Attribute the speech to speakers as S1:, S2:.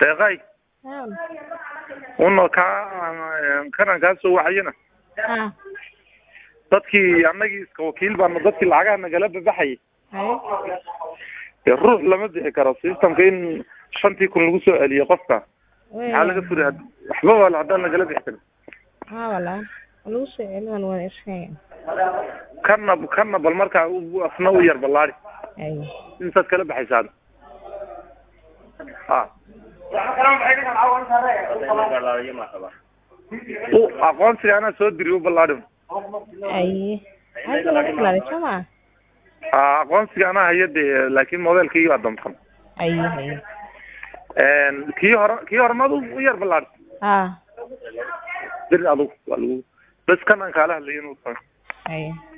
S1: deeqay
S2: haa
S1: una kaa kanan kaa soo wacayana
S2: haa
S1: dadkii annagii iska wakiil baana dadkii lacagaha nagala babaxayay
S2: haye
S1: dee ruux lama bixi karo systemka in shantii kun lagu soo celiyo qofka maxaa laga furi had- waxba wala haddaan nagala bixi karin
S2: haa walaa lagu soo celin waan iska
S1: kana kana bal markaa u- afna u yar ballaadi
S2: haye
S1: intaad kala baxaysaa ha u aqoonsiga anaa soo diri u ballaadi
S2: haye hadda laga bilaabay soo maa
S1: ha aqoonsiga anaa haya dee laakin modelkii baa damsan
S2: haye haye
S1: kii hore kii hore mad u yar ballaadi
S2: haa
S1: dir adugu waa lagu bes kan aan kaala hadlayo inuu tahay
S2: haye